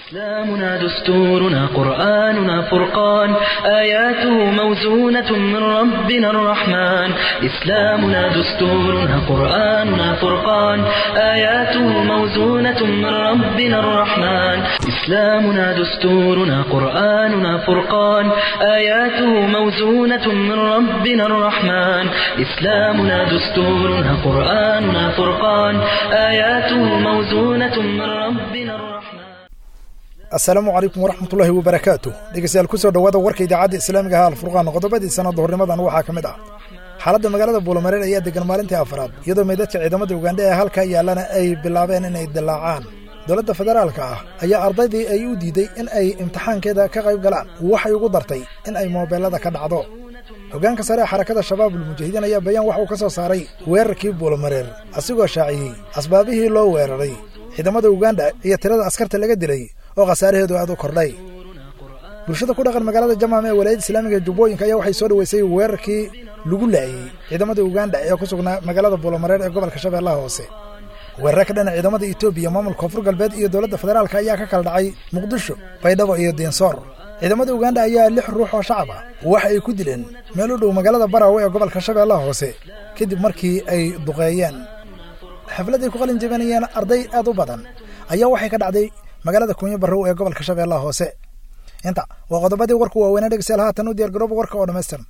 إسلامنا دستورنا قرآننا فرقان آياته موزونة من ربنا الرحمن إسلامنا دستورنا قرآننا فرقان آياته موزونة من ربنا الرحمن إسلامنا دستورنا قرآننا فرقان آياته موزونة من ربنا الرحمن إسلامنا دستورنا قرآننا فرقان آياته موزونة من ربنا الرحمن asalaamu calaykum waraxmatullaahi wabarakaatu dhegeystayaal kusoo dhowaada warka idaacadda islaamiga ah alfurqaan qodobadii sanadda hornimadan waxaa ka mid ah xaaladda magaalada buulamareer ayaa degan maalintii afraad iyadoo meydadka ciidamada ugandha ee halkaa yaallana ay bilaabeen inay dillaacaan dowladda federaalka ah ayaa ardaydii ay u diiday in ay imtixaankeeda ka qayb galaan waxay ugu dartay in ay moobeelada ka dhacdo hoggaanka sare ee xarakada shabaabul mujaahidiin ayaa bayaan wax uu ka soo saaray weerarkii buulamareer asigoo shaaciyey asbaabihii loo weeraray ciidamada ugandha iyo tirada askarta laga dilay oo khasaaraheedu aad u kordhay bulshada ku dhaqan magaalada jamaam ee walaayadda islaamiga jubbooyinka ayaa waxay soo dhoweysay weerarkii lagu laayey ciidamada ugandha ee ku sugnaa magaalada buulamareer ee gobolka shabeellaha hoose weerare ka dhana ciidamada etoobiya maamulka koonfur galbeed iyo dowladda federaalka ayaa ka kala dhacay muqdisho baydhabo iyo diinsoor ciidamada ugandha ayaa lix ruux oo shacab ah waxa ay ku dileen meel u dhow magaalada baraawe ee gobolka shabeellaha hoose kadib markii ay duqeeyeen xaflad ay ku qalin jabinayeen arday aad u badan ayaa waxay ka dhacday magaalada kunyo barrow ee gobolka shabeellaha hoose inta waa qodobadii warku waaweynaa dhegeystayaal haatan u diyaargarooba warka oo dhammaystiran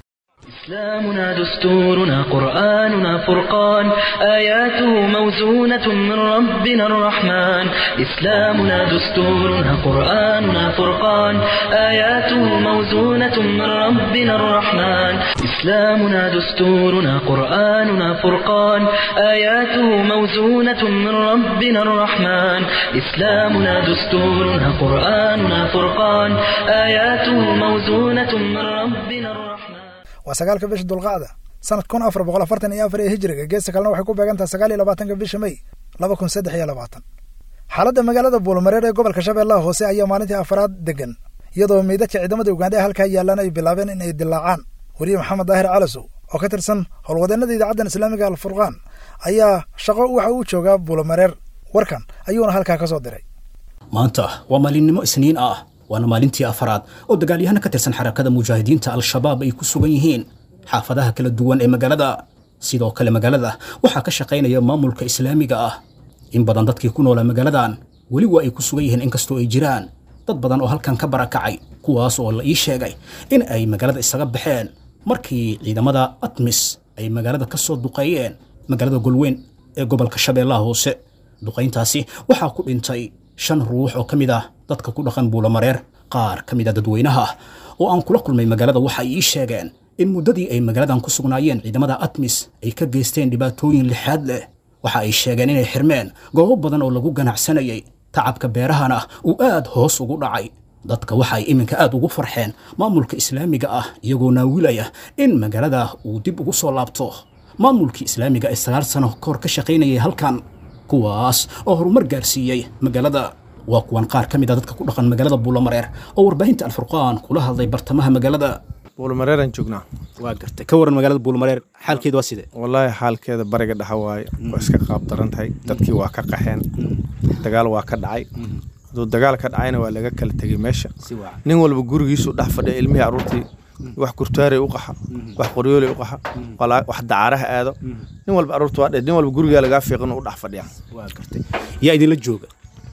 إسلامنا دستورنا قرآننا فرقان آياته موزونة من ربنا الرحمن إسلامنا دستورنا قرآننا فرقان آياته موزونة من ربنا الرحمن إسلامنا دستورنا قرآننا فرقان آياته موزونة من ربنا الرحمن إسلامنا دستورنا قرآننا فرقان آياته موزونة من ربنا الرحمن waa sagaalka bisha dulqacda sanad kun afar boqol afartan iyo afar ee hijiriga geesta kalena waxay ku beegantaha sagaal iyo labaatanka bisha mey laba kun saddex iyo labaatan xaaladda magaalada buulmareer ee gobolka shabeellaha hoose ayaa maalintii afraad degan iyadoo meydadka ciidamada ugandha ee halkaa yaallaan ay bilaabeen in ay dilaacaan weriye maxamed daahir calasow oo ka tirsan howlwadeenada idaacaddan islaamiga alfurqaan ayaa shaqo waxa uu joogaa buulamareer warkan ayuuna halkaa ka soo diray maanta waa maalinimo isniin ah waana maalintii afaraad oo dagaalyahana ka tirsan xarakada mujaahidiinta al-shabaab ay ku sugan yihiin xaafadaha kala duwan ee magaalada sidoo kale magaalada waxaa ka shaqaynaya maamulka islaamiga ah in badan dadkii ku noolaa magaaladan weli waa ay ku sugan yihiin inkastoo ay jiraan dad badan oo halkan ka barakacay kuwaas oo la ii sheegay in ay magaalada isaga baxeen markii ciidamada atmis ay magaalada ka soo duqeeyeen magaalada golweyn ee gobolka shabeellaha hoose duqayntaasi waxaa ku dhintay shan ruux oo ka mid ah dadka ku dhaqan buulamareer qaar ka mid a dadweynaha oo aan kula kulmay magaalada waxa ay ii sheegeen in muddadii ay magaaladan ku sugnaayeen ciidamada atmis ay ka geysteen dhibaatooyin lixaad leh waxa ay sheegeen inay xirmeen goobo badan oo lagu ganacsanayay tacabka beerahana uu aad hoos ugu dhacay dadka waxa ay iminka aad ugu farxeen maamulka islaamiga ah iyagoo naawilaya in magaalada uu dib ugu soo laabto maamulkii islaamiga ee sagaal sano kahor ka shaqaynayay halkan kuwaas oo horumar gaarsiiyey magaalada waa kuwan qaar ka mid a dadka ku dhaqan magaalada buulamareer oo warbaahinta alfurqaan kula hadlay bartamaha magaalada buulmareeraan joognaa waa gartay ka waran magaalada buulamareer xaalkeeda waa sidee wallaahi xaalkeeda bariga dhexa waaye waa iska qaab daran tahay dadkii waa ka qaxeen dagaal waa ka dhacay hadduu dagaal ka dhacayna waa laga kala tegey meesha nin walba gurigiisuu dhex fadhiya ilmihii aruurtii wax kurtaaray u qaxa wax qoryoolay u qaxa wax dacaaraha aado nin walba aruurta waa dhe nin walba gurigaa lagaa fiiqin u dhex fadhiya waa gartay yaa idinla jooga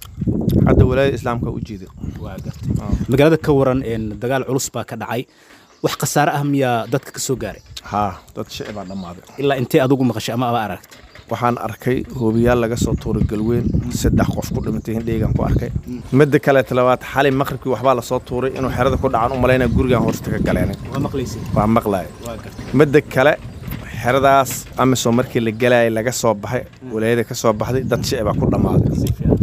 hadda walaayada islaamka u jeeda waa gartay magaalada ka waran dagaal culus baa ka dhacay wax khasaare ah miyaa dadka ka soo gaaray haa dad shici baa dhammaaday ilaa intee adugu maqashay ama aba aragtay waxaan arkay hoobiyaal laga soo tuuray galweyn saddex qof ku dhimatay hindheygan ku arkay midda kaleeta labaad xalay maqribkii waxbaa lasoo tuuray inuu xerada ku dhacan u malaynaa gurigan hoosta ka galeenay waa maqlaya midda kale xeradaas amisom markii la gelaayay laga soo baxay walaayada ka soo baxday dad shici baa ku dhammaaday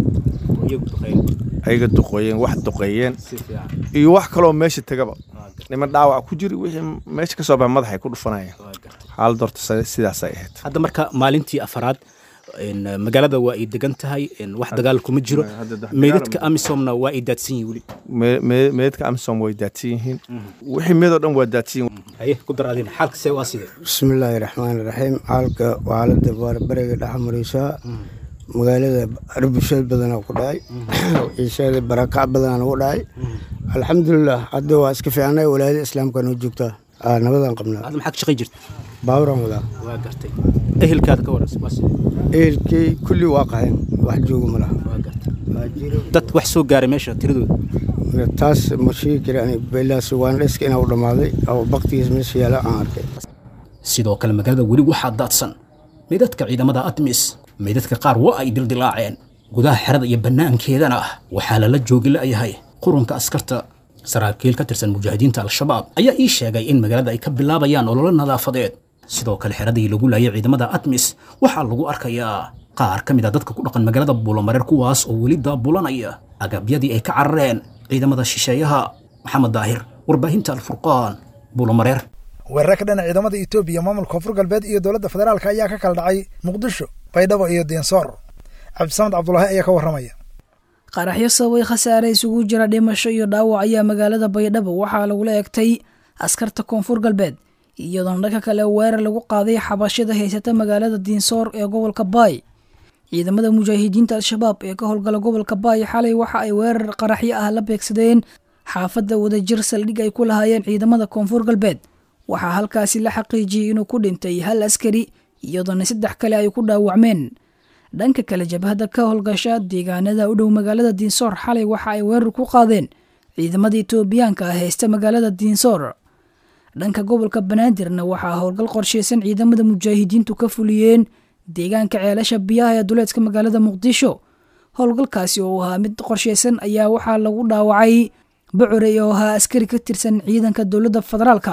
ayaga duqeeyeen wax duqeeyeen iyo wax kaloo meesha tegaba niman dhaawac ku jiri wixii meesha ka soo baxay madaxay ku dhufanayeen xaalad horta sidaasay ahayd hadda marka maalintii afaraad magaalada waa ay degan tahay wax dagaal kuma jiro meydadka amisomna waa ay daadsan yihin weli meedadka amisom way daadsan yihiin wixii meedoo dhan waa daadsan yihiin haye ku dar adina xaalka see waa sidee bismillaahi raxmaani raxiim xaalka xaalada bariga dhex maraysaa magaalada arbusheed badanaa ku dhacay ciisheeda barakac badanaa nagu dhacay alxamdulilah hadda waa iska fiicnay walaayada islaamka noo joogtaa nabadaan qabnaa hadda maxaa ka shaqay jirta baaburaan wadaa waa gartay ehelkaada ka waran waa sidee ehelkii kulli waa qaxeen wax jooga ma laha waa gartay dad wax soo gaaray meesha tiradooda taas ma sheegi kara belaas waan dheska inaa u dhammaaday oo baktigiis meesha yaala aan arkay sidoo kale magaalada weli waxaa daadsan meydadka ciidamada admis meydadka qaar waa ay dildilaaceen gudaha xerada iyo bannaankeedana ah waxaa lala joogi la'yahay qurunka askarta saraakiil ka tirsan mujaahidiinta al-shabaab ayaa ii sheegay in magaalada ay ka bilaabayaan ololo nadaafadeed sidoo kale xeradii lagu laayay ciidamada admis waxaa lagu arkayaa qaar ka mid a dadka ku dhaqan magaalada buulomareer kuwaas oo weli daabulanaya agabyadii ay ka carareen ciidamada shisheeyaha maxamed daahir warbaahinta alfurqaan buulomareer weerar ka dhana ciidamada etoobiya maamulka koonfur galbeed iyo dowladda federaalka ayaa ka kala dhacay muqdisho baydhabo iyo diinsoor cabdisamed cabdulaahi ayaa ka warramaya qaraxyo sababay khasaare isugu jira dhimasho iyo dhaawac ayaa magaalada baydhabo waxaa lagula egtay askarta koonfur galbeed iyadoona dhanka kale weerar lagu qaaday xabashada haysata magaalada diinsoor ee gobolka baay ciidamada mujaahidiinta al-shabaab ee ka howlgala gobolka baay xalay waxa ay weerar qaraxyo ah la beegsadeen xaafadda wadajir saldhig ay ku lahaayeen ciidamada koonfur galbeed waxaa halkaasi la xaqiijiyey inuu ku dhintay hal askari iyadoona saddex kale ay ku dhaawacmeen dhanka kale jabhadda ka howlgasha deegaanada u dhow magaalada diinsoor xalay waxa ay weerar ku qaadeen ciidamada etoobiyaanka ah haysta magaalada diinsoor dhanka gobolka banaadirna waxaa howlgal qorsheysan ciidamada mujaahidiintu ka fuliyeen deegaanka ceelasha biyaha ee duleedka magaalada muqdisho howlgalkaasi oo ahaa mid qorsheysan ayaa waxaa lagu dhaawacay bocorey oo ahaa askari ka tirsan ciidanka dowladda federaalka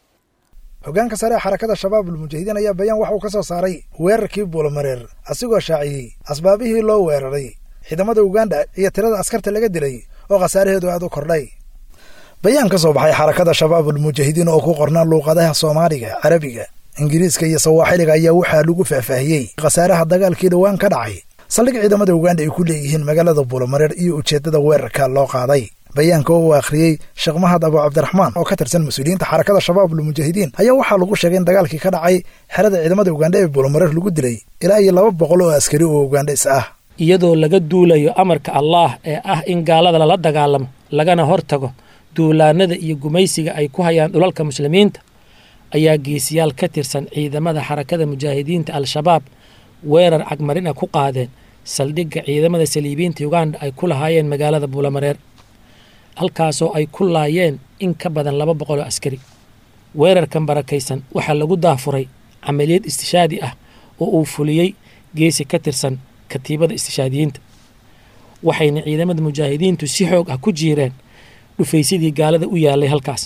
hoggaanka sare ee xarakada shabaabul mujaahidiin ayaa bayaan waxa uu ka soo saaray weerarkii buulomareer asigoo shaaciyey asbaabihii loo weeraray ciidamada uganda iyo tirada askarta laga dilay oo khasaaraheedu aad u kordhay bayaan ka soo baxay xarakada shabaabul mujaahidiin oo ku qornaa luuqadaha soomaaliga carabiga ingiriiska iyo sawaaxiliga ayaa waxaa lagu faahfaahiyey khasaaraha dagaalkii dhowaan ka dhacay saldhig ciidamada uganda ay ku leeyihiin magaalada buulomareer iyo ujeeddada weerarka loo qaaday bayaanka oo uu akhriyey sheekh mahad abu cabdiraxmaan oo ka tirsan mas-uuliyiinta xarakada shabaabul mujaahidiin ayaa waxaa lagu sheegay in dagaalkii ka dhacay xerada ciidamada uganda ee buulomareer lagu dilay ilaa iyo laba boqol oo askari oo ugandhis ah iyadoo laga duulayo amarka allaah ee ah in gaalada lala dagaalamo lagana hortago duulaanada iyo gumaysiga ay ku hayaan dhulalka muslimiinta ayaa geesiyaal ka tirsan ciidamada xarakada mujaahidiinta al-shabaab weerar cagmarina ku qaadeen saldhigga ciidamada saliibiinta uganda ay ku lahaayeen magaalada buulamareer halkaasoo ay ku laayeen in ka badan laba boqoloo askari weerarkan barakaysan waxaa lagu daafuray camaliyad istishaadi ah oo uu fuliyey geesi ka tirsan katiibada istishaadiyiinta waxayna ciidamada mujaahidiintu si xoog ah ku jiireen dhufaysadii gaalada u yaalay halkaas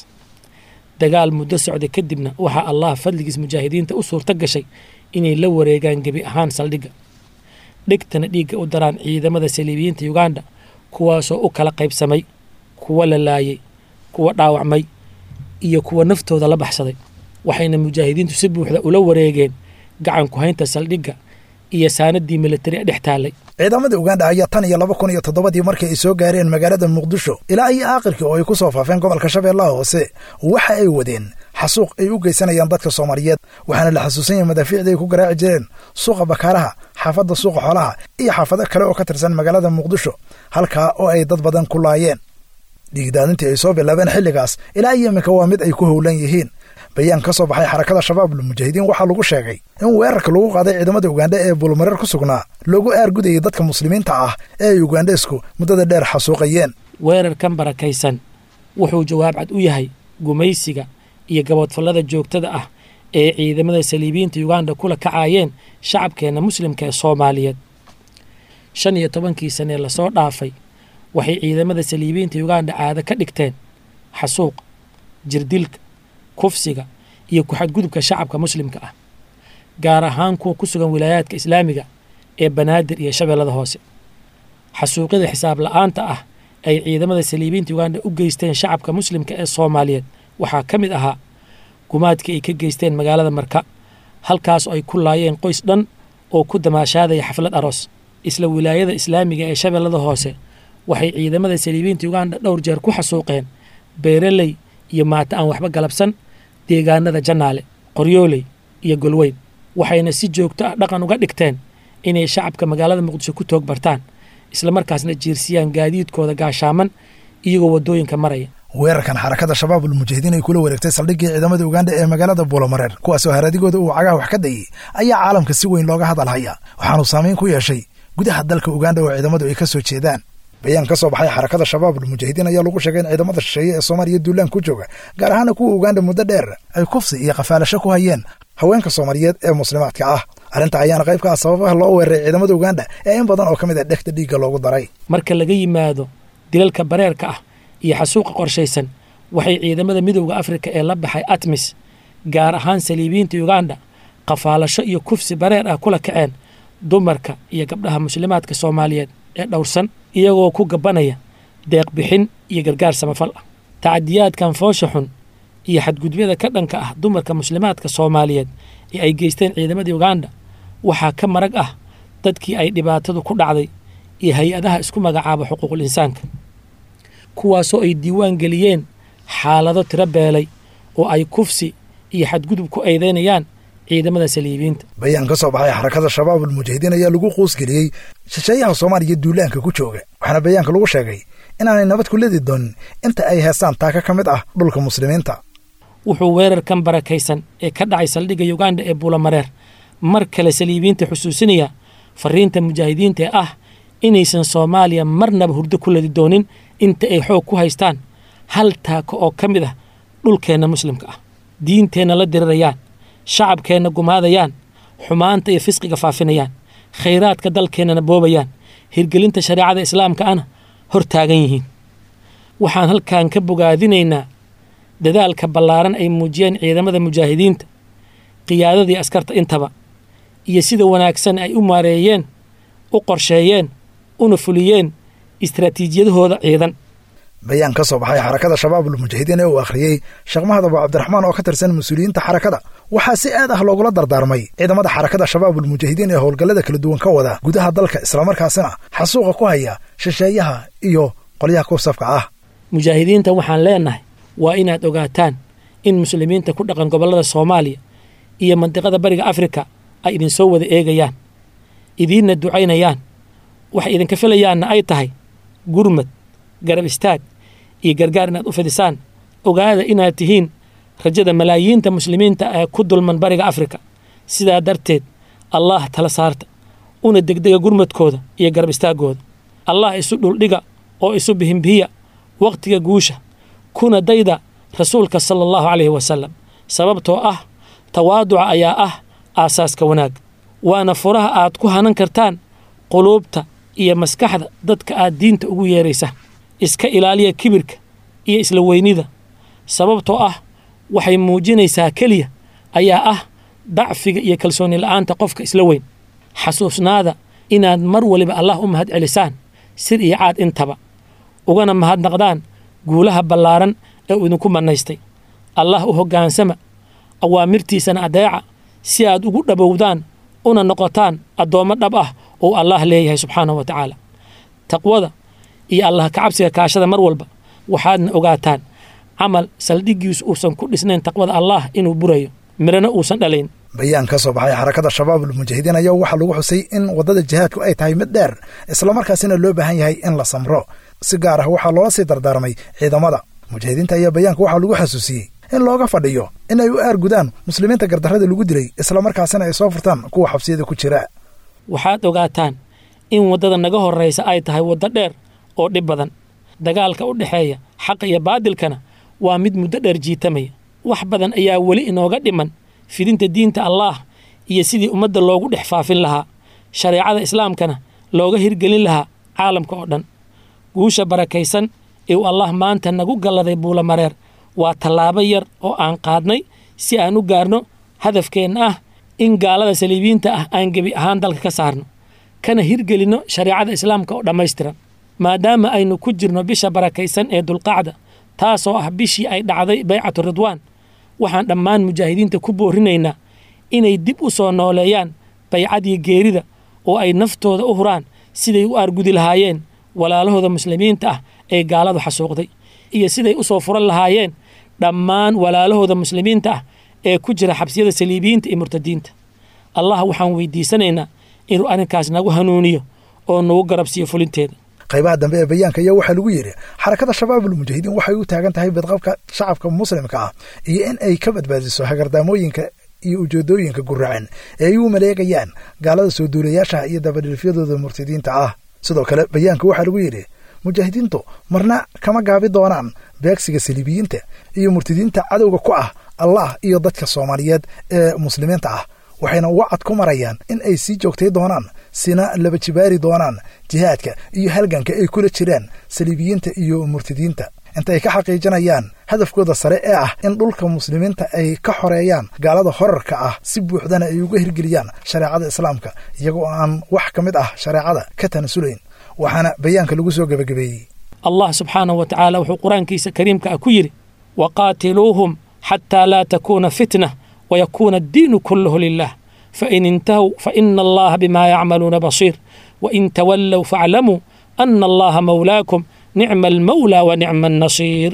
dagaal muddo socda kadibna waxaa allah fadligiis mujaahidiinta u suurto gashay inay la wareegaan gebi ahaan saldhigga dhigtana dhiigga u daraan ciidamada saliibiyiinta uganda kuwaasoo u kala qaybsamay kuwa la laayay kuwa dhaawacmay iyo kuwa naftooda la baxsaday waxayna mujaahidiintu si buuxda ula wareegeen gacan ku-haynta saldhigga iyo saanadii militari dhex taallay ciidamada uganda ayaa tan iyo laba kun iyo toddobadii markii ay soo gaareen magaalada muqdisho ilaa iyo aakirkii oo ay ku soo faafeen gobolka shabeellaha hoose waxa ay wadeen xasuuq ay u geysanayaan dadka soomaaliyeed waxaana la xasuusan yahay madaafiicda ay ku garaaci jireen suuqa bakaaraha xaafadda suuqa xoolaha iyo xaafado kale oo ka tirsan magaalada muqdisho halkaa oo ay dad badan ku laayeen dhiigdaadintii ay soo bilaabeen xilligaas ilaa iyo iminka waa mid ay ku howlan yihiin bayaan ka soo baxay xarakada shabaabul mujaahidiin waxaa lagu sheegay in weerarka lagu qaaday ciidamada uganda ee buulmareer ku sugnaa loogu aargudayay dadka muslimiinta ah ee ay ugandheesku muddada dheer xasuuqayeen weerarkan barakaysan wuxuu jawaab cad u yahay gumaysiga iyo gaboodfallada joogtada ah ee ciidamada saliibiyiinta uganda kula kacaayeen shacabkeenna muslimka ee soomaaliyeed shan iyo tobankii sanee lasoo dhaafay waxay ciidamada saliibiyiinta uganda caado ka dhigteen xasuuq jirdilka kufsiga iyo ku-xadgudubka shacabka muslimka ah gaar ahaan kuwa ku sugan wilaayaadka islaamiga ee banaadir iyo shabeellada hoose xasuuqyada xisaab la-aanta ah ay ciidamada saliibiyiinta uganda u geysteen shacabka muslimka ee soomaaliyeed waxaa ka mid ahaa gumaadkii ay ka geysteen magaalada marka halkaas ay ku laayeen qoys dhan oo ku damaashaadaya xaflad aroos isla wilaayada islaamiga ee shabeellada hoose waxay ciidamada saliibiyiinta uganda dhowr jeer ku xasuuqeen beeraley iyo maata aan waxba galabsan deegaanada jannaale qoryooley iyo golweyn waxayna si joogto ah dhaqan uga dhigteen inay shacabka magaalada muqdisho ku toog bartaan islamarkaasna jiirsiyaan gaadiidkooda gaashaaman iyagoo waddooyinka maraya weerarkan xarakada shabaab ulmujahidiin ay kula wareegtay saldhiggii ciidamada uganda ee magaalada buulamareer kuwaasoo haradigooda uu cagaha wax ka dayey ayaa caalamka si weyn looga hadalhaya waxaanuu saamayn ku yeeshay gudaha dalka uganda oo ciidamadu ay ka soo jeedaan bayaan ka soo baxay xarakada shabaab ulmujahidiin ayaa lagu sheegay in ciidamada shisheeye ee soomaaliya duulaan ku jooga gaar ahaana kuwa uganda muddo dheer ay kufsi iyo qafaalasho ku hayeen haweenka soomaaliyeed ee muslimaadka ah arrinta ayaana qayb ka ah sababaha loo weeraray ciidamada uganda ee in badan oo ka mid ah dhegta dhiigga loogu daray marka laga yimaado dilalka bareerka ah iyo xasuuqa qorshaysan waxay ciidamada midowda afrika ee la baxay atmis gaar ahaan saliibiyiinta uganda qafaalasho iyo kufsi bareer ah kula kaceen dumarka iyo gabdhaha muslimaadka soomaaliyeed ee dhowrsan iyagoo ku gabanaya deeq bixin iyo gargaar samafal ah tacadiyaadkan foosha xun iyo xadgudubyada ka dhanka ah dumarka muslimaadka soomaaliyeed ee ay geysteen ciidamada uganda waxaa ka marag ah dadkii ay dhibaatadu ku dhacday iyo hay-adaha isku magacaaba xuquuqul insaanka kuwaasoo ay diiwaan geliyeen xaalado tiro beelay oo ay kufsi iyo xadgudub ku eedeynayaan ciidamada saliibiyiinta bayaan ka soo baxay xarakada shabaab ulmujahidiin ayaa lagu quusgeliyey shisheeyaha soomaaliya duulaanka ku jooga waxaana bayaanka lagu sheegay inaanay nabad ku ledi doonin inta ay heestaan taaka ka mid ah dhulka muslimiinta wuxuu weerarkan barakaysan ee ka dhacay saldhigga uganda ee buulamareer mar kale saliibiyiinta xusuusinaya fariinta mujaahidiinta ee ah inaysan soomaaliya marnaba hurdo ku ledi doonin inta ay xoog ku haystaan hal taako oo ka mid ah dhulkeenna muslimka ah diinteenna la dirirayaan shacabkeenna gumaadayaan xumaanta iyo fisqiga faafinayaan khayraadka dalkeennana boobayaan hirgelinta shareecada islaamka ana hor taagan yihiin waxaan halkan ka bogaadinaynaa dadaalka ballaaran ay muujiyeen ciidamada mujaahidiinta qiyaadadii askarta intaba iyo sida wanaagsan ay u maareeyeen u qorsheeyeen una fuliyeen istraatiijiyadahooda ciidan bayaan ka soo baxay xarakada shabaab ulmujahidiin ee uu akhriyey sheekh mahad abu cabdiraxmaan oo ka tirsan mas-uuliyiinta xarakada waxaa si aad ah loogula dardaarmay ciidamada xarakada shabaab ulmujahidiin ee howlgallada kala duwan ka wada gudaha dalka islamarkaasina xasuuqa ku haya shisheeyaha iyo qolyaha kursafka ah mujaahidiinta waxaan leenahay waa inaad ogaataan in muslimiinta ku dhaqan gobollada soomaaliya iyo mandiqada bariga afrika ay idinsoo wada eegayaan idiinna ducaynayaan waxay idinka filayaanna ay tahay gurmad garab istaag iyo gargaar inaad u fidisaan ogaada inaad tihiin rajada malaayiinta muslimiinta ee ku dulman bariga afrika sidaa darteed allaah tala saarta una degdega gurmadkooda iyo garab istaaggooda allah isu dhuldhiga oo isu bihimbihiya wakhtiga guusha kuna dayda rasuulka sala allahu calayhi wasalam sababtoo ah tawaaduca ayaa ah aasaaska wanaag waana furaha aad ku hanan kartaan quluubta iyo maskaxda dadka aad diinta ugu yeeraysa iska ilaaliya kibirka iyo isla weynida sababtoo ah waxay muujinaysaa keliya ayaa ah dacfiga iyo kalsooni la'aanta qofka isla weyn xasuusnaada inaad mar waliba allah u mahad celisaan sir iyo caad intaba ugana mahadnaqdaan guulaha ballaaran ee uu idinku mannaystay allah u hoggaansama awaamirtiisana adeeca si aad ugu dhabowdaan una noqotaan addoommo dhab ah oo allaah leeyahay subxaanahu wa tacaala taqwada iyo allah kacabsiga kaashada mar walba waxaadna ogaataan camal saldhiggiisu uusan ku dhisnayn taqwada allaah inuu burayo mirana uusan dhalayn bayaan ka soo baxay xarakada shabaab ulmujahidiin ayaa waxaa lagu xusay in waddada jihaadku ay tahay mid dheer islamarkaasina loo baahan yahay in la samro si gaar ah waxaa loola sii dardaarmay ciidamada mujaahidiinta ayaa bayaanka waxaa lagu xasuusiyey in looga fadhiyo in ay u aargudaan muslimiinta gardarrada lagu dilay islamarkaasina ay soo furtaan kuwa xabsiyada ku jira waxaad ogaataan in waddada naga horraysa ay tahay waddo dheer oo dhib badan dagaalka u dhexeeya xaqa iyo baadilkana waa mid muddo dheer jiitamaya wax badan ayaa weli inooga dhiman fidinta diinta allaah iyo sidii ummadda loogu dhex faafin lahaa shareecada islaamkana looga hirgelin lahaa caalamka oo dhan guusha barakaysan ee uu allah maanta nagu galladay buulamareer waa tallaabo yar oo aan qaadnay si aan u gaarno hadafkeenna ah in gaalada saliibiyiinta ah aan gebi ahaan dalka ka saarno kana hirgelinno shareecada islaamka oo dhammaystiran maadaama aynu ku jirno bisha barakaysan ee dulqacda taasoo ah bishii ay dhacday baycatu ridwaan waxaan dhammaan mujaahidiinta ku boorinaynaa inay dib u soo nooleeyaan baycadii geerida oo ay naftooda u huraan siday u aargudi lahaayeen walaalahooda muslimiinta ah ee gaaladu xasuuqday iyo siday u soo furan lahaayeen dhammaan walaalahooda muslimiinta ah ee ku jira xabsiyada saliibiyiinta iyo murtadiinta allah waxaan weydiisanaynaa inuu arrinkaas nagu hanuuniyo oo nagu garabsiiyo fulinteeda qaybaha dambe ee bayaanka ayaa waxaa lagu yidhi xarakada shabaabul mujaahidiin waxay u taagan tahay bidqabka shacabka muslimka ah iyo in ay ka badbaadiso hagardaamooyinka iyo ujeedooyinka guracan ee ay u maleegayaan gaalada soo duulayaashaha iyo dabadhilfyadooda murtadiinta ah sidoo kale bayaanka waxaa lagu yidhi mujaahidiintu marna kama gaabi doonaan beegsiga saliibiyiinta iyo murtadiinta cadowga ku ah allah iyo dadka soomaaliyeed ee muslimiinta ah waxayna wacad ku marayaan in ay sii joogtay doonaan sina laba jibaari doonaan jihaadka iyo halganka ay kula jiraan saliibiyiinta iyo murtadiinta inta ay ka xaqiijinayaan hadafkooda sare ee ah in dhulka muslimiinta ay ka xoreeyaan gaalada horarka ah si buuxdana ay uga hirgeliyaan shareecada islaamka iyagoo aan wax ka mid ah shareecada ka tanasulayn waxaana bayaanka lagu soo gebagabeeyey allah subxaanahu wa tacaala wuxuu qur-aankiisa kariimka ah ku yidhi waqaatiluuhum xataa laa takuuna fitna wayakuuna addiinu kulluhu lilah fain intahow faina allaha bimaa yacmaluuna basiir wain tawallow faaclamuu ana allaha mawlaakum nicma almawlaa wa nicma annasiir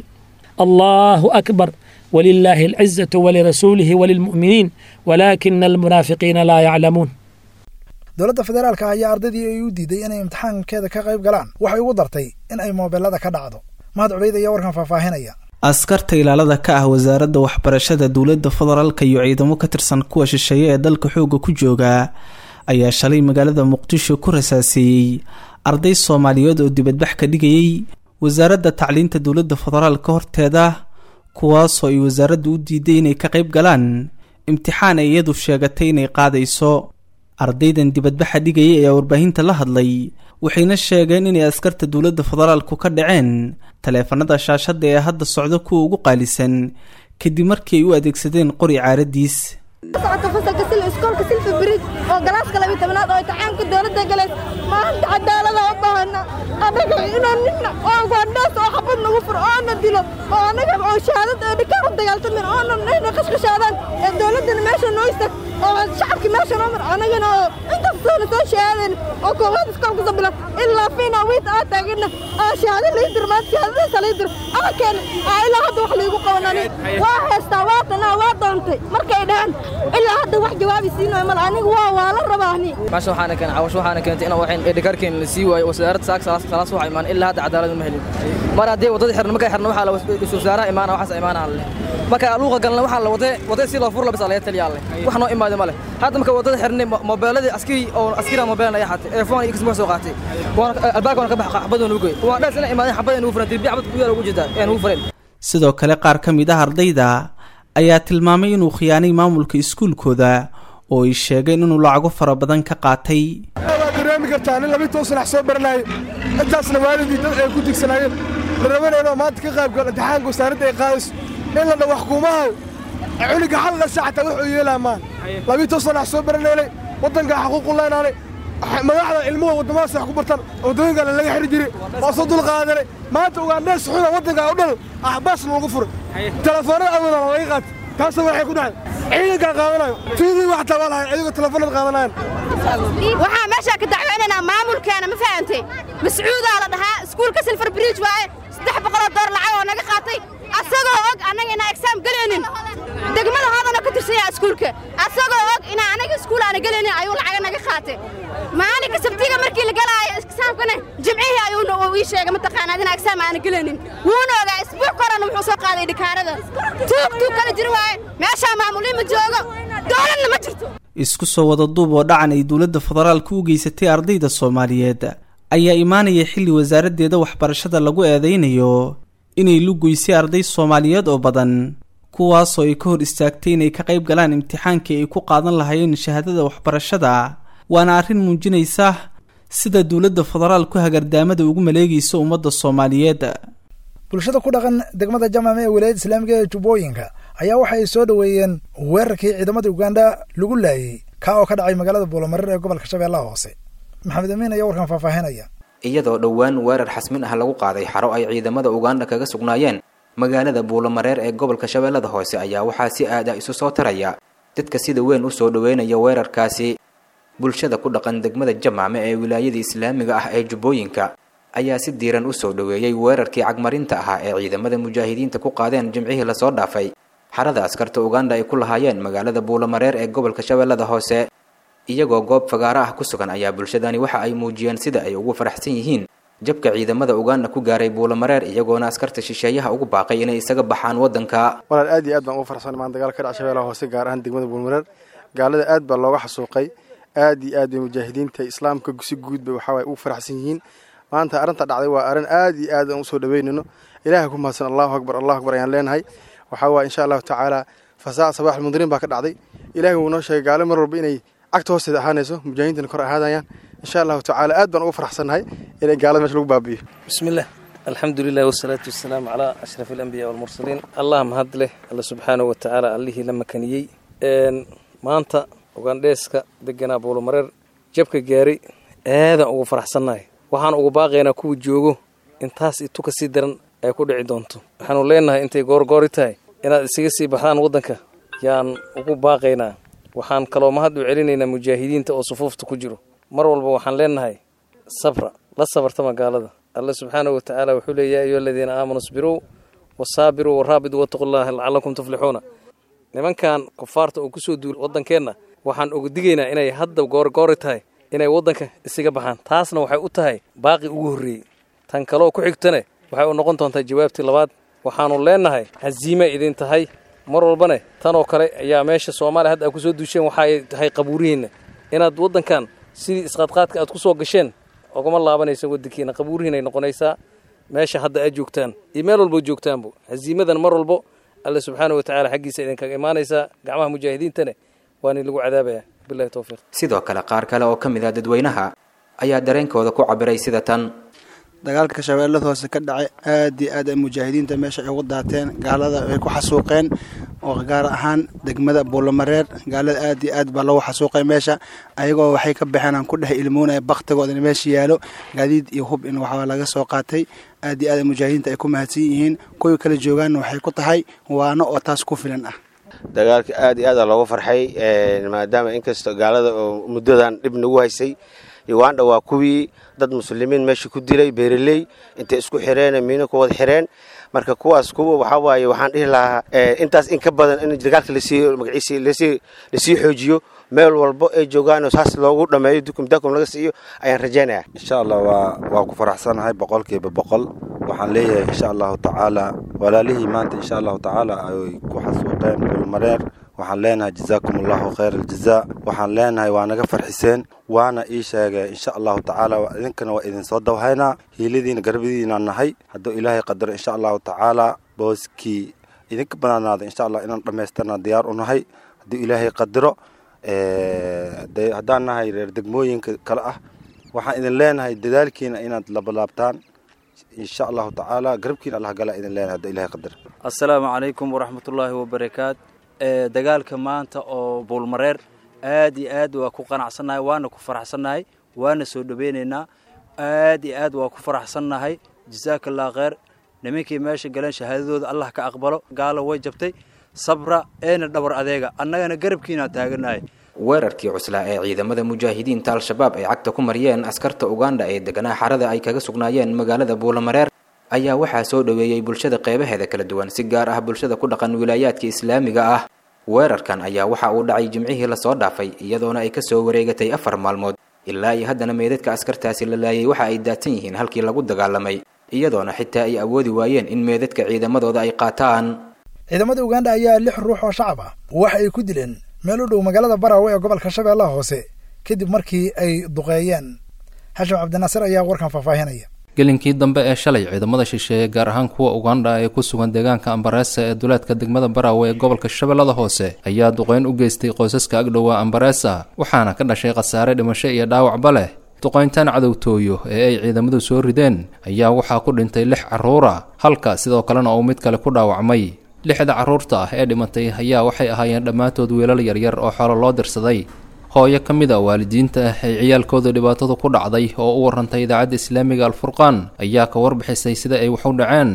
allahu akbar walilaahi alcizatu walirasuulihi walilmu'miniin walaakina almunaafiqiina laa yaclamuun dowladda federaalka ayaa ardaydii ay u diiday inay imtixaankeeda ka qayb galaan waxay ugu dartay in ay moobeelada ka dhacdo mahad cubayd ayaa warkan faahfaahinaya askarta ilaalada ka ah wasaaradda waxbarashada dowladda federaalka iyo ciidamo ka tirsan kuwa shisheeye ee dalka xoogga ku jooga ayaa shalay magaalada muqdisho ku rasaaseeyey arday soomaaliyeed oo dibadbax ka dhigayey wasaaradda tacliinta dowladda federaalka horteeda kuwaasoo ay wasaaraddu u diiday inay ka qayb galaan imtixaan ay iyadu sheegatay inay qaadayso ardaydan dibadbaxa dhigayay ayaa warbaahinta la hadlay waxayna sheegeen inay askarta dowladda federaalku ka dhaceen taleefanada shaashadda ee hadda socdo kuwa ugu qaalisan kadib markii ay u adeegsadeen qori caaradiis socota fasalka sil iskoolka silfa bridge oo galaaska labiy tobnaad oo imtixaanka dowladda galays maanta cadaalada u baahana annaga inaan nina oo gaandhaas oo xabad nagu furo oona dilo oo annaga oo shahaadad ee dhikaan u dagaaltamin oona nayna qashqashaadaan ee dowladdana meesha noo istag oo shacabki meesha noo mar annagana oo intastoona soo shahaadayn oo koowaad iskoolka soo bilan ilaa fiina wiit aa taagina aa shahaado lii dir maanta shahaadadaasa lii dir aa keena aa ilaa hadda wax liigu qabanani waa heestaa waa tanaa waa doontay markay dhahaan ilaa hadda wax jawaabi siinayo mal aniga waa waa la rabaani meesha waxaana keenay cawash waxaana keentay in waxaan edhikarkeen la sii waayo wasaaradda saak salaas salaas waxa imaan ilaa hadda cadaalad ma helin mar haddii wadada xirna markay xirna waxaa la is wasaaraha imaana waxaas imaana alle marka luuqa galna waxaa la wadee wadee si loo fur la bis laga taliya alle wax noo imaado male hadda marka wadada xirnay moobeeladii askari oo askari moobeelna ayaa xatay earphone iyo kismo soo qaatay waan albaabka ka bax xabad nugu goy waa dhaas ina imaadeen xabad nugu furan dirbi xabad ku yaala ugu jeedaa ee nugu furan sidoo kale qaar ka mid ah ardayda ayaa tilmaamay inuu khiyaanay maamulka iskuulkooda oo ay sheegeen inuu lacago fara badan ka qaatay waad dareemi kartaa nin labi toban sanax soo baranaayo intaasna waalidii dad ay ku tigsanaayeen la rabanayno maanta ka qayb gal imtixaanka wasaaradda ay qaadayso in la dhawax kuumahaw cuniga hal dhasha xataa wuxuu yeelaa maan labi toban sanax soo baranaynay waddankaa xaquuqu leenaanay madaxda ilmuhu waddamadaas wax ku bartaan waddooyinkana laga xiri jiray waa soo dul qaadanay maanta ugaandhees xuna waddankaa o dhan axbaas loogu furay telefoonada awoodana laga qaatay taasna waxay ku dhacday ciidankaa qaadanayo tiidii wax tabaa lahayn ayagoo telefoonada qaadanayan waxaa meeshaa ka dacweynaynaa maamulkeena ma fahantay mascuudaa la dhahaa iskuulka silfar bridge waaye saddex boqoloo door lacag oo naga qaatay asagoo og annaga inaan exaam gelaynin degmada hoodana ka tirsan yaha iskuulka asagoo og inaan anaga iskuul aana gelaynin ayuu lacaga naga qaatay maalinka sabtiga markii la galaayo exaamkana jimcihii ayuu ii sheegay mataqaanaad inaan exaam aana gelaynin wuuna ogaa isbuuc korana wuxuu soo qaaday dhikaarada tuug tuug kala jiri waaye meeshaa maamulii ma joogo dowladna ma jirto isku soo wada duub oo dhacan ay dowladda federaalka u geysatay ardayda soomaaliyeed ayaa imaanaya xilli wasaaraddeeda waxbarashada lagu eedaynayo inay lugoysay arday soomaaliyeed oo badan kuwaasoo ay ka hor istaagtay inay ka qayb galaan imtixaankii ay ku qaadan lahaayeen shahaadada waxbarashada waana arrin muujinaysa sida dowladda federaalku hagardaamada ugu maleegaysa ummadda soomaaliyeed bulshada ku dhaqan degmada jamame ee wilaayadda islaamiga ee jubbooyinka ayaa waxa ay soo dhoweeyeen weerarkii ciidamada uganda lagu laayey kaa oo ka dhacay magaalada buulamareer ee gobolka shabeellaha hoose maxamed amiin ayaa warkan faahfaahinaya iyadoo dhowaan weerar xasmin ah lagu qaaday xaro ay ciidamada uganda kaga sugnaayeen magaalada buulamareer ee gobolka shabeellada hoose ayaa waxaa si aad ah isu soo taraya dadka sida weyn u soo dhoweynaya weerarkaasi bulshada ku dhaqan degmada jamaame ee wilaayada islaamiga ah ee jubbooyinka ayaa si diiran u soo dhoweeyey weerarkii cagmarinta ahaa ee ciidamada mujaahidiinta ku qaadeen jimcihii lasoo dhaafay xarada askarta uganda ay ku lahaayeen magaalada buulamareer ee gobolka shabeellada hoose iyagoo goob fagaaro ah ku sugan ayaa bulshadani waxa ay muujiyeen sida ay ugu faraxsan yihiin jabka ciidamada uganda ku gaaray buulamareer iyagoona askarta shisheeyaha ugu baaqay inay isaga baxaan waddanka walaal aad iyo aad baan ugu farxsan maan dagaal ka dhac shabeellaha hoose gaar ahaan degmada buulmareer gaalada aad baa looga xasuuqay aad iyo aad bay mujaahidiinta islaamka si guud bay waxaa ugu faraxsan yihiin maanta arrinta dhacday waa arrin aad iyo aad aan usoo dhaweynayno ilaahay ku mahadsan allahu akbar allahu akbar ayaan leenahay waxaa waaya insha allahu tacaala fasaa sabax almundiriin baa ka dhacday ilaahay wuu noo sheegay gaalo mar walba inay cagta hoosteeda ahaanayso mujaahidiintana kor ahaadayaan insha allahu tacaala aad baan ugu faraxsannahay inay gaalada meesha lagu baabi'iyo bismillah alxamdu lilah wasalaatu wasalaamu calaa ashraf alambiya walmursaliin allah mahad leh alla subxaanahu watacaala allihii la makaniyey maanta ugandheeska deganaa buulumareer jabka gaaray aadaan ugu faraxsannahay waxaan ugu baaqaynaa kuwa joogo intaas itu ka sii daran ay ku dhici doonto waxaanu leenahay intay goorgoori tahay inaad isaga sii baxdaan waddanka yaan ugu baaqaynaa waxaan kaloo mahad u celinaynaa mujaahidiinta oo sufuufta ku jiro mar walba waxaan leenahay sabra la sabarta magaalada alle subxaanahu watacaala wuxuu leey yaa ayuha aladiina aamanuu isbiruu wasaabiruu waraabiduu wattaqullaha lacalakum tuflixuuna nimankan kufaarta oo kusoo duul waddankeenna waxaan uga digaynaa inay hadda goorgoori tahay inay waddanka isaga baxaan taasna waxay u tahay baaqi ugu horreeyey tan kaloo ku xigtane waxay u noqon doontaa jawaabtii labaad waxaannu leenahay haziima idin tahay mar walbane tanoo kale ayaa meesha soomaaliya hadda aad kusoo duusheen waxaay tahay qabuurihiinna inaad waddankan sidii isqaadqaadka aad ku soo gasheen ogama laabanaysa waddankiina qabuurihiinay noqonaysaa meesha hadda aad joogtaan iyo meel walbo joogtaanbu haziimadan mar walbo alle subxaana watacaala xaggiisa idinkaga imaanaysaa gacmaha mujaahidiintane waani lagu cadaabaya bilahi towfiiq sidoo kale qaar kale oo ka mid ah dadweynaha ayaa dareenkooda ku cabiray sida tan dagaalka shabeellada hoose ka dhacay aad iyo aad ay mujaahidiinta meesha ay ugu daateen gaalada ay ku xasuuqeen oo gaar ahaan degmada buulamareer gaalada aad iyo aad baa loogu xasuuqay meesha ayagoo waxay ka baxeen aan ku dhex ilmoonaya baktigooda in meesha yaalo gaadiid iyo hub in waxaa laga soo qaatay aad iyo aad ay mujaahidiinta ay ku mahadsan yihiin kuwii kala joogaanna waxay ku tahay waano oo taas ku filan ah dagaalka aad iyo aada loogu farxay maadaama inkastoo gaalada oo muddadan dhib nagu haysay uganda waa kuwii dad muslimiin meesha ku dilay beeraley intay isku xireen miino ku wada xireen marka kuwaas kuwa waxaa waaye waxaan dhihi lahaa intaas in ka badan in dagaalka lasii magaciisi lasii lasii xoojiyo meel walbo ay joogaan oo saas loogu dhameeyo dukum dakum laga siiyo ayaan rajaynayaa insha allah waa waa ku faraxsanahay boqolkiiba boqol waxaan leeyahay insha allahu tacaala walaalihii maanta insha allahu tacaala ay ku xasuuqeen bulmareer waxaan leenahay jazaakum allahu khayr aljazaa waxaan leenahay waa naga farxiseen waana ii sheegay insha allahu tacaala idinkana waa idinsoo dawhaynaa hiiladiina garbadiina nahay hadduu ilaahay qadaro insha allahu tacaala booskii idinka banaanaada insha allah inaan dhammaystirna diyaar u nahay hadduu ilaahay qadaro haddaan nahay reer degmooyinka kale ah waxaan idin leenahay dadaalkiina inaad labalaabtaan insha allahu tacaala garabkiina allah gala idin leenahay hadduu ilaahay qadaro assalaamu calaykum waraxmatullaahi wabarakaat dagaalka maanta oo buulmareer aad iyo aad waa ku qanacsannahay waana ku faraxsannahay waana soo dhoweynaynaa aad iyo aad waa ku faraxsannahay jasaaka allah kheyr nimankii meesha galeen shahaadadooda allah ka aqbalo gaalo way jabtay sabra eena dhabar adeega annagana garabkiinaa taaganahay weerarkii cuslaa ee ciidamada mujaahidiinta al-shabaab ay cagta ku mariyeen askarta uganda ee deganaa xarada ay kaga sugnaayeen magaalada buulamareer ayaa waxaa soo dhoweeyey bulshada qeybaheeda kala duwan si gaar ah bulshada ku dhaqan wilaayaadka islaamiga ah weerarkan ayaa waxa uu dhacay jimcihii lasoo dhaafay iyadoona ay kasoo wareegatay afar maalmood ilaa iyo haddana meedadka askartaasi la laayay waxa ay daadsan yihiin halkii lagu dagaalamay iyadoona xitaa ay awoodi waayeen in meedadka ciidamadooda ay qaataan ciidamada uganda ayaa lix ruux oo shacab ah waxa ay ku dileen meel u dhow magaalada baraawe ee gobolka shabeellaha hoose kadib markii ay duqeeyeen xashim cabdinaasir ayaa warkan faahfaahinaya gelinkii dambe ee shalay ciidamada shisheeye gaar ahaan kuwa uganda ee ku sugan deegaanka ambareesa ee duleedka degmada baraawe ee gobolka shabeellada hoose ayaa duqeyn u geystay qoysaska agdhowa ambareesa waxaana ka dhashay khasaare dhimasho iyo dhaawacba leh duqayntan cadowtooyo ee ay ciidamadu soo rideen ayaa waxaa ku dhintay lix carruura halka sidoo kalena uu mid kale ku dhaawacmay lixda carruurta ah ee dhimatay ayaa waxay ahaayeen dhammaantood wiilal yaryar oo xoolo loo dirsaday hooyo ka mid a waalidiinta ah ay ciyaalkooda dhibaatadu ku dhacday oo u warantay idaacadda islaamiga alfurqaan ayaa ka warbixisay sida ay wax u dhaceen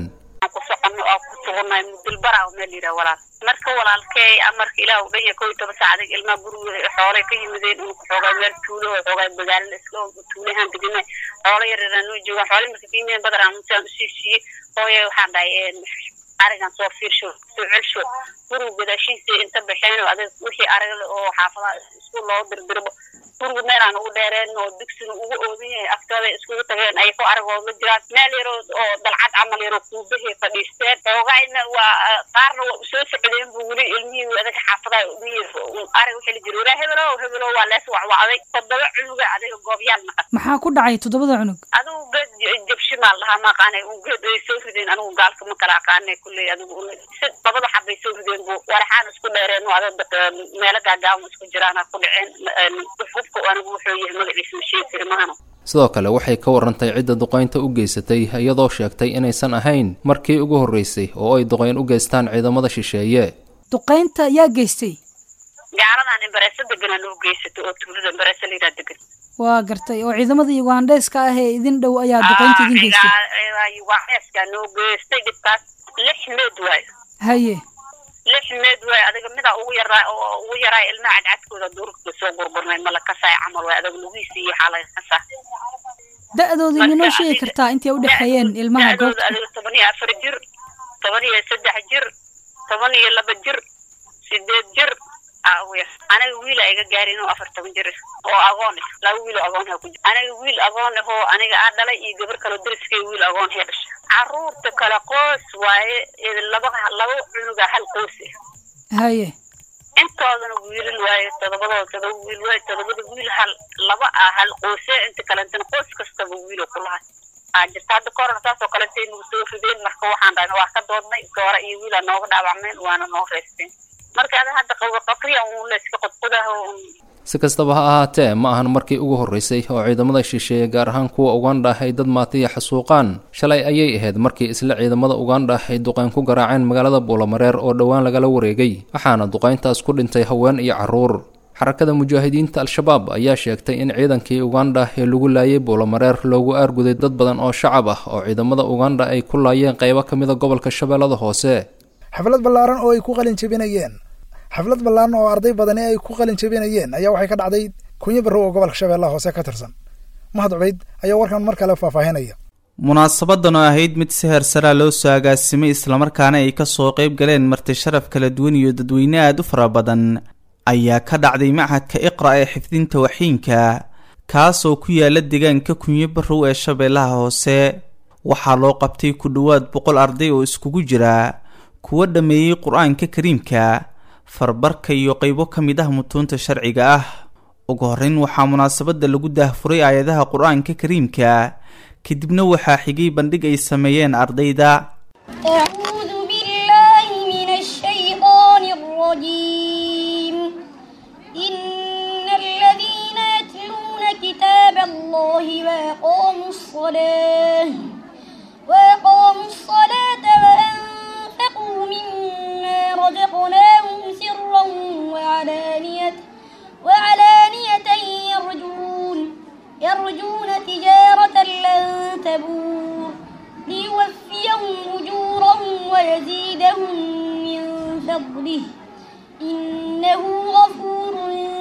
marka walaalkey amarka ilaah u dhanya kow iyo toban saacadig ilmaha guriga xoolay ka yimideen uu xoogaa meel tuulo oo xoogaa magaalada iska tuulahaan degana xoolo yaryaraan noo joogaan xoolay marka fiimeen badaraan musaan usii siiyey hooye waxaan dhahay arigan soo fiirsho soo celsho guriga gadaashiisa inta baxeen oo adag wixii ariga oo xaafadaha isku loo dirdirbo guriga meel aan ugu dheereen oo dugsiga ugu oodan yahay aftooda iskugu tageen ay ku aragooda jiraan meel yaroo oo dalcad camal yaroo kuubahii fadhiisteen xoogayna waa qaarna waa usoo socdeen bu weli ilmihii adaga xaafadaha ilmihii ariga wixii la jira walaa hebelow hebelow waa lees wacwacday toddoba cunuga adiga goobyaal naqan maxaa ku dhacay toddobada cunug adigu geed jabshi maa lahaa ma aqaanay un geed ay soo rideen anigu gaalka ma kala aqaanay kulley adigu si labada xabbay soo rideen bu waraxaan isku dheereen oo adag meelo gaagaaban isku jiraan ku dhaceen hubka anigu wuxuu yahay magaciisa ma sheegi kari mahano sidoo kale waxay ka warantay cidda duqaynta u geysatay iyadoo sheegtay inaysan ahayn markii ugu horreysay oo ay duqayn u geystaan ciidamada shisheeye duqaynta yaa geystay gaaladan imbareesa deganaa noo geysato oo tuulada imbareesa layidhaa degan waa gartay oo ciidamada yugandeska ah ee idin dhow ayaa duqaynta idin geystay yugandeska noo geystay dhibkaas lix meed waayo haye lix meed waay adiga midaa ugu yaraa oo ugu yaraa ilmaha cadcadkooda duurka soo gurgurnay mala kasaay camal waay adag lugihiisa iyo xaalay kasaa da-dooda iminoo sheegi kartaa intay u dhexeeyeen ilmaha goobta adiga toban iyo afar jir toban iyo saddex jir toban iyo laba jir sideed jir aniga wiil a iga gaarin oo afar toban jir oo agoon ah laba wiil oo agoon ha ku jir aniga wiil agoon ah oo aniga aa dhalay iyo gabar kaloo dariskay wiil agoon hee dhasha caruurta kale qoys waaye laba laba cunuga hal qoys ah haye intoodana wiilal waaye todobadooda todoba wiil waaye todobada wiil hal laba ah hal qoyse inta kalentana qoys kastaba wiilo kulahay aa jirta hadda korona saasoo kalentay nagu soo rideen marka waxaan dhahna waa ka doodnay goora iyo wiilaa nooga dhaawacmeen waana noo reysteen marka ada hadda qabriya un layska qodqodaha si kastaba ha ahaatee ma ahan markii ugu horreysay oo ciidamada shisheeye gaar ahaan kuwa ugandha ay dad maatiya xasuuqaan shalay ayay ahayd markii isla ciidamada ugandha ay duqayn ku garaaceen magaalada buulamareer oo dhowaan lagala wareegay waxaana duqayntaas ku dhintay haween iyo carruur xarakada mujaahidiinta al-shabaab ayaa sheegtay in ciidankii ugandha ee lagu laayay buulamareer loogu aarguday dad badan oo shacab ah oo ciidamada ugandha ay ku laayeen qaybo ka mida gobolka shabeellada hoose xaflad ballaaran oo ay ku qalin jebinayeen xaflad ballaaran oo arday badani ay ku qalin jebinayeen ayaa waxay ka dhacday kunyo barrow oo gobolka shabeellaha hoose ka tirsan mahad cubayd ayaa warkan mar kale faahfaahinaya munaasabadan oo ahayd mid si heersaraa loo soo agaasimay islamarkaana ay kasoo qayb galeen marti sharaf kala duwan iyo dadweyne aada u fara badan ayaa ka dhacday machadka iqra ee xifdinta waxiinka kaasoo ku yaala deegaanka kunyo barrow ee shabeellaha hoose waxaa loo qabtay ku dhowaad boqol arday oo iskugu jira kuwa dhammeeyey qur-aanka kariimka farbarka iyo qaybo ka mid ah mutuunta sharciga ah ugu horreyn waxaa munaasabadda lagu daahfuray aayadaha qur-aanka kariimka kadibna waxaa xigay bandhig ay sameeyeen ardayda أعوذ بالله من الشيطان الرجيم إن الذين يتلون كتاب الله وأقاموا الصلاة وأقاموا الصلاة وأنفقوا مما رزقناهم سرا وعلانية وعلانية يرجون يرجون تجارة لن تبور ليوفيهم أجورهم ويزيدهم من فضله إنه غفور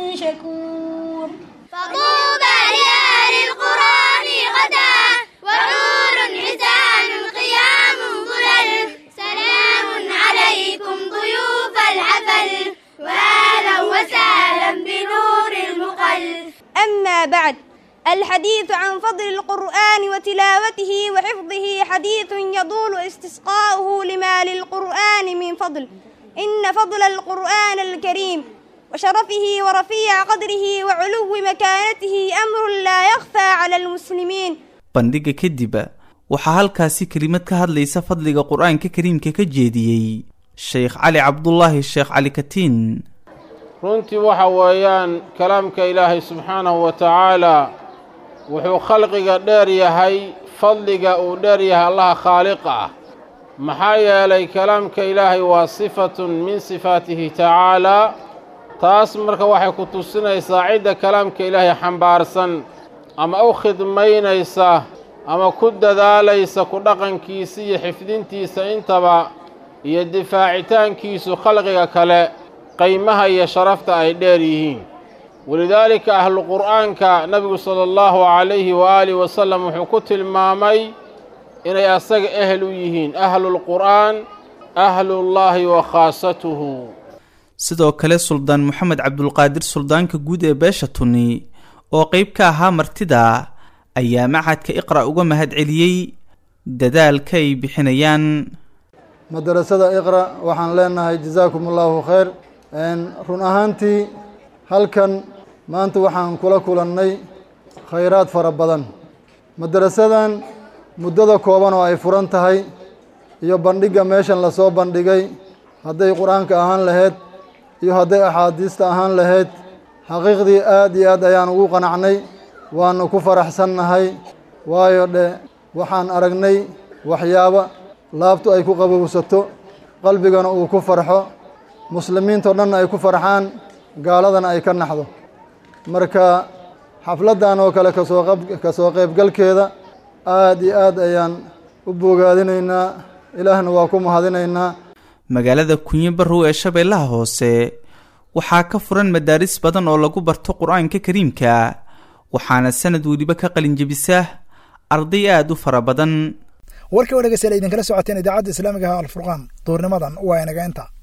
شكور فطوبى لأهل القرآن غدا وحور حسان قيام ظلل سلام عليكم ضيوف الحفل وأهلا وسهلا بنور المقل أما بعد الحديث عن فضل القرآن وتلاوته وحفظه حديث يطول استسقاؤه لما للقرآن من فضل إن فضل القرآن الكريم وشرفه ورفيع قدره وعلو مكانته أمر لا يخفى على المسلمين bandhiga kadib waxaa halkaasi kelimad ka hadlaysa fadliga qur-aanka kariimka ka jeediyey sheekh cali cabdulaahi sheekh cali katiin runtii waxa weeyaan kalaamka ilaahay subxaanahu wa tacaalaa wuxuu khalqiga dheer yahay fadliga uu dheer yahay allaha khaaliqa ah maxaa yeelay kalaamka ilaahay waa sifatun min sifaatihi tacaalaa taas marka waxay ku tusinaysaa cidda kalaamka ilaahay xambaarsan ama u khidmaynaysa ama ku dadaalaysa ku dhaqankiisa iyo xifdintiisa intaba iyo difaacitaankiisu khalqiga kale qaymaha iyo sharafta ay dheer yihiin walidaalika ahlu qur'aanka nebigu sala allahu calayhi waaalihi wasalam wuxuu ku tilmaamay inay asaga ehel u yihiin ahlulqur'aan ahlullaahi wa khaasatuhu sidoo kale suldaan moxamed cabdulqaadir suldaanka guud ee beesha tuni oo qeyb ka ahaa martida ayaa macadka iqra uga mahad celiyey dadaalka ay bixinayaan madarasada iqra waxaan leenahay jazaakum allahu khayr run ahaantii halkan maanta waxaan kula kulannay khayraad fara badan madarasadan muddada kooban oo ay furan tahay iyo bandhigga meeshan lasoo bandhigay hadday qur-aanka ahaan lahayd iyo hadday axaadiista ahaan lahayd xaqiiqdii aad iyo aad ayaan ugu qanacnay waanu ku faraxsannahay waayo dhe waxaan aragnay waxyaabo laabtu ay ku qabowsato qalbigana uu ku farxo muslimiintao dhanna ay ku farxaan gaaladana ay ka naxdo marka xafladdan oo kale kasoo qab kasoo qaybgalkeeda aad iyo aad ayaan u bogaadinaynaa ilaahna waa ku mahadinaynaa magaalada kunyo barrow ee shabeellaha hoose waxaa ka furan madaaris badan oo lagu barto qur-aanka kariimka waxaana sanad weliba ka qalinjebisa arday aada u fara badan warka oo dhegeystayaal idinkala socoteen idaacadda islaamiga ah alfurqaan duurnimadan waa inaga inta